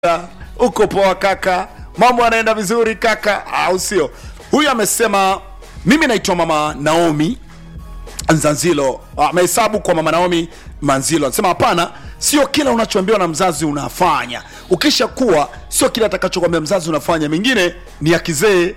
uko poa kaka, mambo yanaenda vizuri kaka, au sio? Huyu amesema mimi naitwa mama Naomi Nzanzilo. Amehesabu kwa mama Naomi Manzilo, anasema hapana, sio kila unachoambiwa na mzazi unafanya. Ukisha kuwa sio kila atakachokwambia mzazi unafanya, mengine ni ya kizee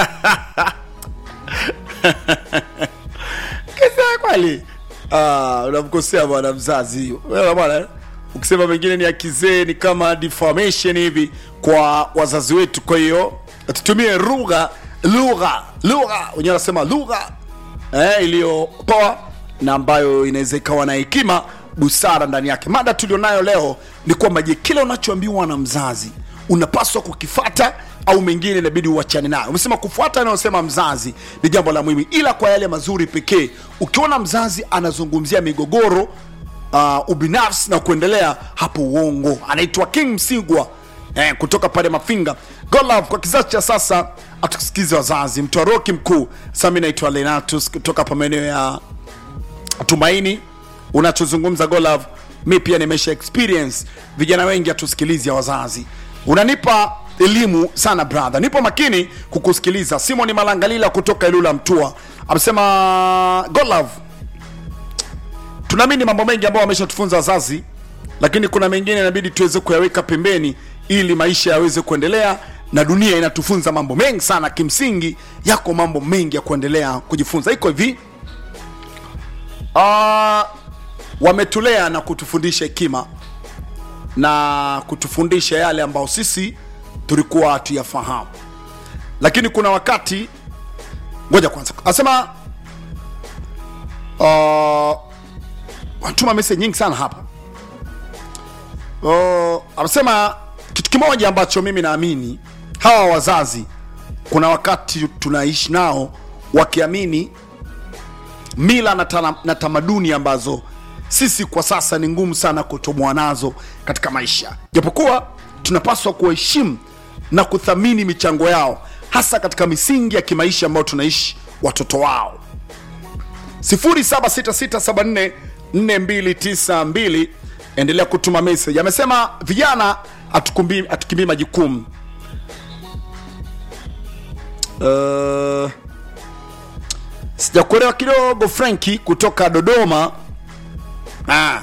kizee kweli. Ah, unamkosea bwana mzazi wewe bwana ukisema mengine ni ya kizee ni kama defamation hivi kwa wazazi wetu. Kwa hiyo tutumie lugha lugha lugha, wenyewe wanasema lugha eh, iliyopoa na ambayo inaweza ikawa na hekima, busara ndani yake. Mada tulionayo leo ni kwamba, je, kile unachoambiwa na mzazi unapaswa kukifata au mengine inabidi uachane nayo? Umesema kufuata anayosema mzazi ni jambo la muhimu, ila kwa yale mazuri pekee. Ukiona mzazi anazungumzia migogoro uh, ubinafsi na kuendelea hapo, uongo. Anaitwa King Msigwa eh, kutoka pale Mafinga. God love kwa kizazi cha sasa, atusikize wazazi. Mtoa roki mkuu. Sasa mimi naitwa Lenatus kutoka hapa maeneo ya Tumaini. Unachozungumza God love, mi pia nimesha experience. Vijana wengi hatusikilizi ya wazazi. Unanipa elimu sana brother, nipo makini kukusikiliza. Simon Malangalila kutoka Ilula Mtua amesema God love tunaamini mambo mengi ambayo wameshatufunza wazazi, lakini kuna mengine inabidi tuweze kuyaweka pembeni ili maisha yaweze kuendelea, na dunia inatufunza mambo mengi sana. Kimsingi yako mambo mengi ya kuendelea kujifunza. Iko hivi ah, wametulea na kutufundisha hekima na kutufundisha yale ambayo sisi tulikuwa hatuyafahamu, lakini kuna wakati, ngoja kwanza, asema uh, watuma message nyingi sana hapa. Oh, amesema kitu kimoja ambacho mimi naamini hawa wazazi, kuna wakati tunaishi nao wakiamini mila na, tana, na tamaduni ambazo sisi kwa sasa ni ngumu sana kutoboa nazo katika maisha, japokuwa tunapaswa kuheshimu na kuthamini michango yao, hasa katika misingi ya kimaisha ambayo tunaishi watoto wao. 076674 4292 endelea kutuma message. Amesema vijana hatukimbii hatukimbii majukumu. Uh, sijakuelewa kidogo Franki kutoka Dodoma. Ah.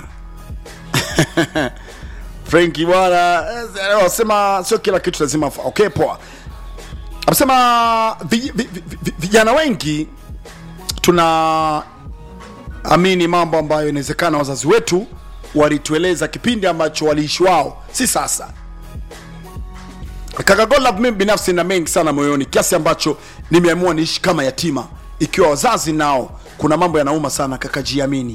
Franki bwana, wasema sio kila kitu lazima. Okay, poa. Amesema vi- vi- vi- vi- vijana wengi tuna amini mambo ambayo inawezekana wazazi wetu walitueleza kipindi ambacho waliishi wao, si sasa. Kaka Godlove, mimi binafsi na mengi sana moyoni kiasi ambacho nimeamua niishi kama yatima, ikiwa wazazi nao kuna mambo yanauma sana. Kaka, jiamini.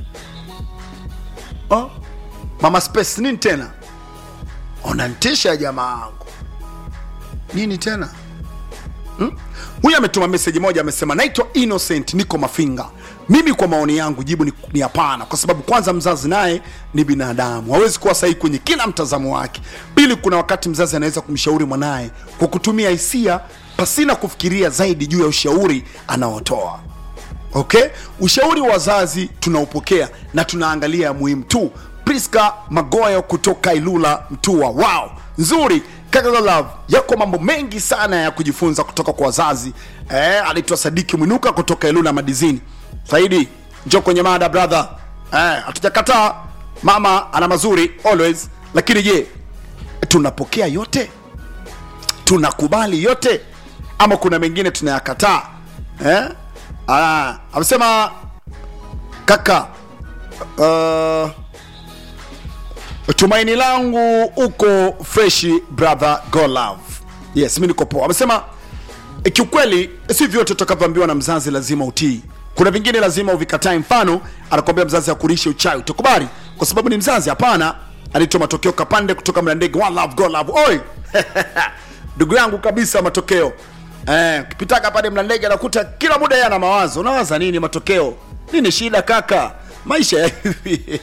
Oh, mama space nini tena? Unanitisha jamaa wangu, nini tena? Huyu ametuma meseji moja, amesema naitwa Innocent, niko Mafinga. Mimi kwa maoni yangu jibu ni, ni hapana, kwa sababu kwanza mzazi naye ni binadamu, hawezi kuwa sahihi kwenye kila mtazamo wake. Pili, kuna wakati mzazi anaweza kumshauri mwanaye kwa kutumia hisia pasina kufikiria zaidi juu ya ushauri anaotoa. Okay, ushauri wa wazazi tunaupokea na tunaangalia muhimu tu. Priska Magoyo kutoka Ilula Mtua, wow, nzuri kaka love, yako mambo mengi sana ya kujifunza kutoka kwa wazazi. Eh, anaitwa Sadiki Mwinuka kutoka Ilula Madizini. Saidi, njoo kwenye mada brother. Eh, hatujakataa mama ana mazuri always, lakini je, tunapokea yote? Tunakubali yote ama kuna mengine tunayakataa? Eh? Ah, amesema kaka uh, tumaini langu uko freshi brother go love. Yes, mi niko poa. Amesema eh, kiukweli si vyote utakavyoambiwa na mzazi lazima utii. Kuna vingine lazima uvikatae. Mfano, anakwambia mzazi akurishe uchawi, utakubali kwa sababu ni mzazi? Hapana. Anaitwa Matokeo Kapande kutoka Mlandege. One love, go love. Oi ndugu yangu kabisa, Matokeo eh, ukipitaka pale Mlandege anakuta kila muda yeye ana mawazo. Unawaza nini Matokeo? Nini shida kaka? Maisha ya hivi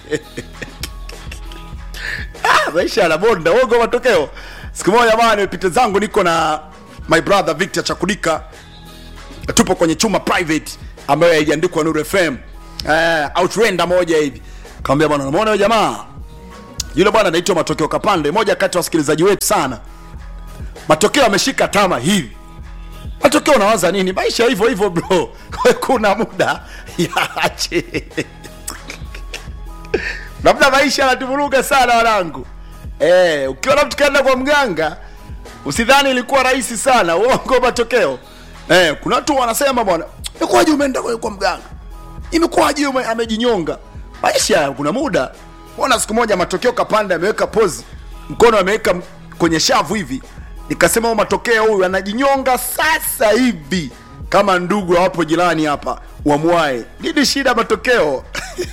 Ah, maisha yanabonda uongo matokeo. Siku moja bana, nimepita zangu niko na my brother Victor Chakudika, tupo kwenye chuma private ambayo haijaandikwa Nuru FM eh, outrender moja hivi. Kaambia bwana, unamuona huyo jamaa yule bwana anaitwa matokeo kapande moja kati ya wasikilizaji wetu sana matokeo ameshika tama hivi matokeo unawaza nini maisha hivyo hivyo bro kuna muda yache labda maisha yanatuvuruga sana wanangu eh, ukiona mtu kaenda kwa mganga usidhani ilikuwa rahisi sana uongo matokeo eh, kuna watu wanasema bwana imekuwaje umeenda kwa kwa mganga imekuwaje ume- amejinyonga maisha kuna muda ona siku moja matokeo kapanda ameweka pozi mkono ameweka m- kwenye shavu hivi nikasema huyu matokeo huyu anajinyonga sasa hivi kama ndugu hawapo jirani hapa wamwae nini shida matokeo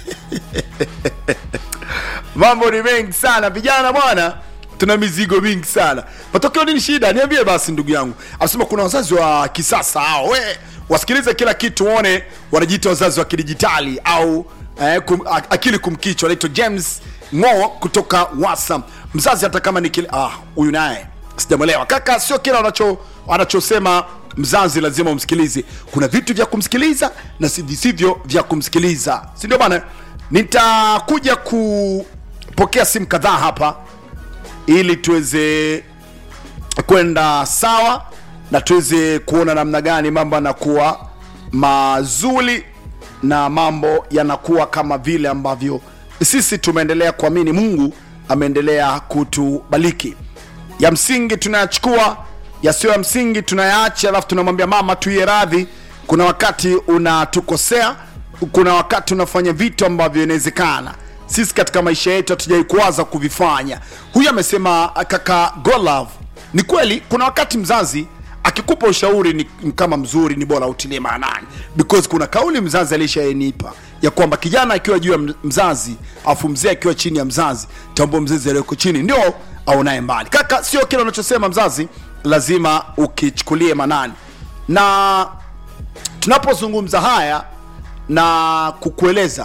mambo ni mengi sana vijana bwana tuna mizigo mingi sana matokeo nini shida niambie basi ndugu yangu anasema kuna wazazi wa kisasa hao we wasikilize kila kitu uone wanajiita wazazi wa kidijitali au eh, kum, a- akili kumkichwa anaitwa james ngoo kutoka wasam mzazi hata kama ni kile ah huyu naye sijamwelewa kaka sio kila wanacho wanachosema mzazi lazima umsikilize kuna vitu vya kumsikiliza na si- visivyo vya kumsikiliza si ndio bana nitakuja kupokea simu kadhaa hapa ili tuweze kwenda sawa na tuweze kuona namna gani mambo yanakuwa mazuri na mambo yanakuwa kama vile ambavyo sisi tumeendelea kuamini mungu ameendelea kutubaliki ya msingi tunayachukua yasiyo ya msingi tunayaacha alafu tunamwambia mama tuiye radhi kuna wakati unatukosea kuna wakati unafanya vitu ambavyo inawezekana sisi katika maisha yetu hatujai kuwaza kuvifanya huyu amesema kaka golove ni kweli kuna wakati mzazi akikupa ushauri ni, ni kama mzuri ni bora utilie maanani because kuna kauli mzazi alishaenipa ya kwamba kijana akiwa juu ya m- mzazi afu mzee akiwa chini ya mzazi tambua mzazi aliyoko chini ndio aonaye mbali kaka sio kile unachosema mzazi lazima ukichukulie manani na tunapozungumza haya na kukueleza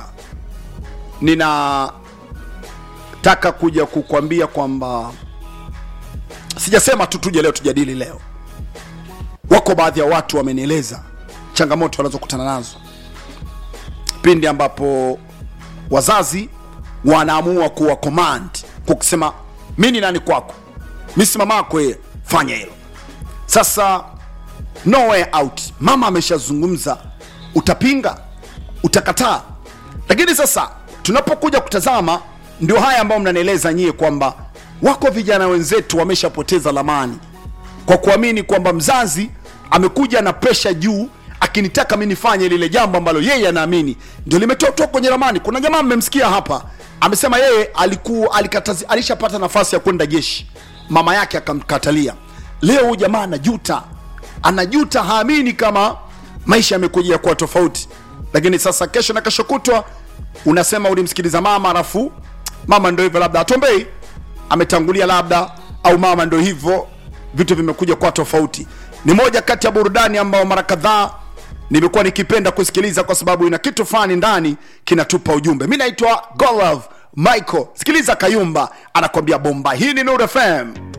ninataka kuja kukwambia kwamba sijasema tu tuje leo tujadili leo wako baadhi ya watu wamenieleza changamoto wanazokutana nazo pindi ambapo wazazi wanaamua kuwa command kwa kusema mi ni nani kwako mi si mama yako yeye fanya hilo sasa no way out mama ameshazungumza utapinga utakataa lakini sasa tunapokuja kutazama ndio haya ambayo mnanieleza nyie kwamba wako vijana wenzetu wameshapoteza lamani kwa kuamini kwamba mzazi amekuja na presha juu akinitaka mi nifanye lile jambo ambalo yeye anaamini ndio limetotoa kwenye ramani kuna jamaa mmemsikia hapa amesema yeye alikuwa alikatazi, alishapata nafasi ya kwenda jeshi mama yake akamkatalia leo huyu jamaa anajuta anajuta haamini kama maisha yamekujia kuwa tofauti lakini sasa kesho na kesho kutwa unasema ulimsikiliza mama alafu mama ndo hivyo labda atombei ametangulia labda au mama ndo hivyo vitu vimekuja kwa tofauti ni moja kati ya burudani ambao mara kadhaa nimekuwa nikipenda kusikiliza kwa sababu ina kitu fulani ndani kinatupa ujumbe mi naitwa golov michael sikiliza kayumba anakwambia bomba hii ni Nuru fm